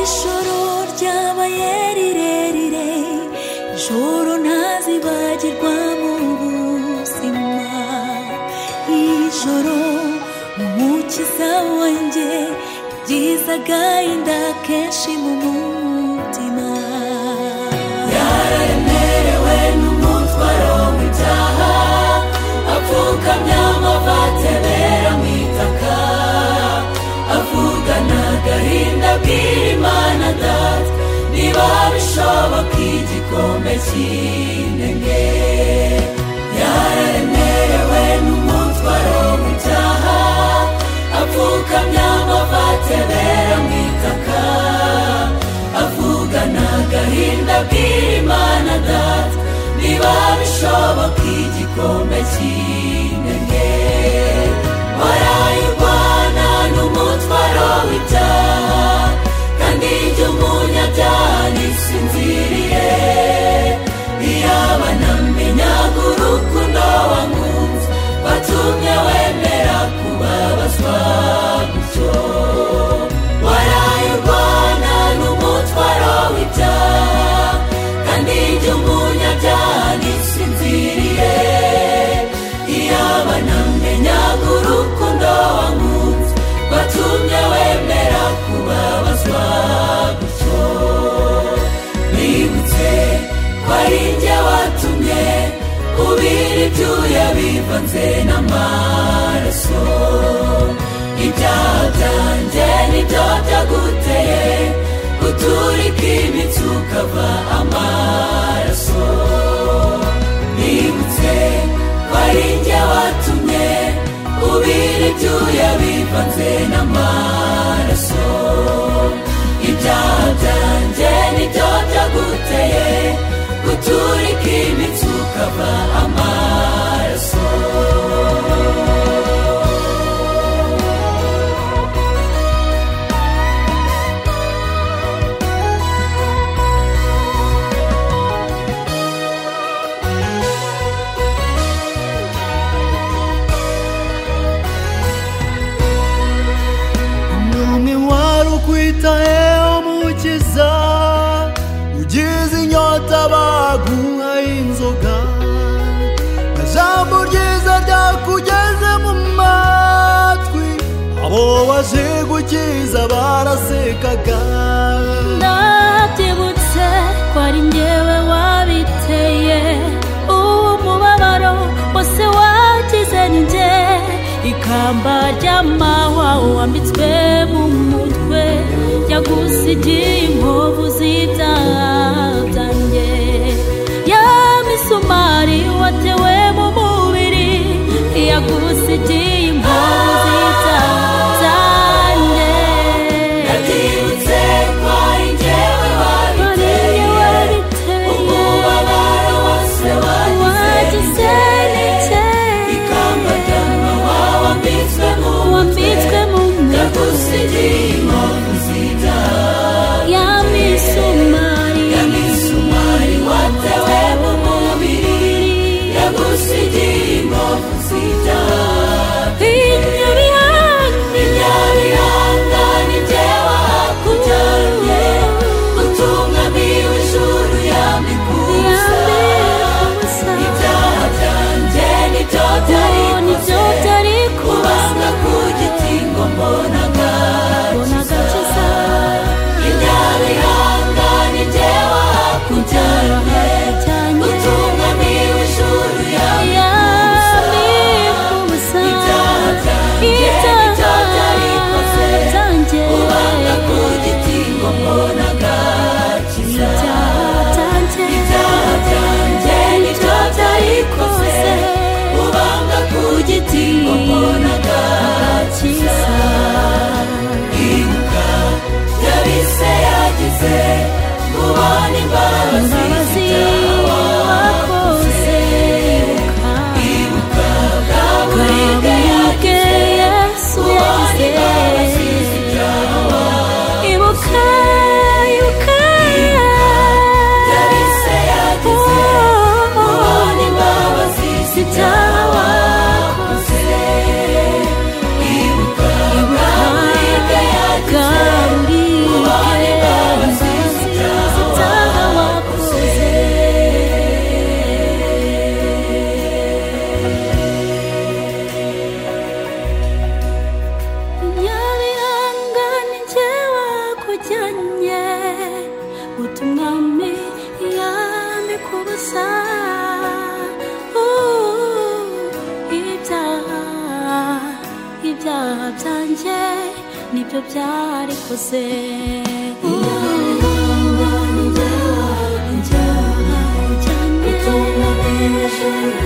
ijoro ryabaye rirerire ijoro ntazibagirwa mu buzima ijoro umukiza wanjye byizaga inda kenshi mu mutima yararemerewe n'umutwaro w'ibyaha apfukamya amavatebera mu itaka avugana agahinda bw'imana data niba bishoboka igikombe cy'intege yararemerewe n'umutwaro w'ibyaha apfukamya amavatebera mu itaka avugana agahinda bw'imana data niba bishoboka igikombe cy'intege warayirwana n'umutwaro w'ibyaha kandi ibyo umunyabyaha ntisinziriye iyaba namenyaga urukundo wankunze watumye wemera kubabazwa gutyo warayirwana n'umutwaro w'ibyaha kandi ibyo umunyabyaha ntisinziriye iyaba namenyaga urukundo wankunze watumye wemera kubabazwa gutyo nibutse ko ari njye watumye kubira ibyuya bivanze n'amaraso ibyaha byanjye nibyo byaguteye guturika imitsi ukava amaraso nibutse ko ari njye watumye ubira ibyuya bivanze n'amaraso ibyaha byanjye nibyo byaguteye guturika imitsi ukava amaraso umwami wari ukwitayeho mukiza ugize inyota baguhaye inzoga na jambo ryiza ryakugeze mu matwi abo waje gukiza barasekaga ndabyibutse ko ari njyewe wabiteye uwo mubabaro wose wagize ni njye ikamba ry'amahwa wambitswe mu mutwe yagusigiye inkovu z'ibyaha byanjye ya misumari watewe mu mubiri yagusigiye inkovu z'ibyaha byanjye Nabyibutse ko ari njyewe Mariya wabiteye wabiteye Umubabaro wose wagize wagize ni n'icye njye Ikamba ry'amahwa wambitswe mu wambitswe mutwe mu mutwe Ndagusigiye inkovu z'ibyaha ya misumari Imisumari watewe mu mubiri Yagusigiye inkovu z'ibyaha inyabihanga Inyabihanga ni njyewe hakujyanye Ubutumwa bw'ijuru yambikuza ibyaha byanjye nibyo byari nibyo bikoze byari kubanga ku giti ngo mbonaga kubaza inyabihanga ni njyewe hakujyanye utumwa w'ijuru yambikuza ibyaha byanjye nibyo byari bikoze kubanga ku giti ngo mbonaga kiza ibyaha byanjye nibyo byari bikoze ubanga ku giti ngo mbonaga kiza ibuka yabise yagize mubona imbabazi z'ibyaha wakoze ibuka bwaburibwe yagize mubona imbabazi z'ibyaha wakoze Ibuka, ibuka, yabise yagize mubona imbabazi z'ibyaha wakoze ibuka bwaburibwe yagize Gabriel. mubona imbabazi yajyanye guta umwami yamikubusa Uh, ibyaha ibyaha byanjye nibyo byarikoze Uh, ibyaha, ibyaha, ibyaha byanjye.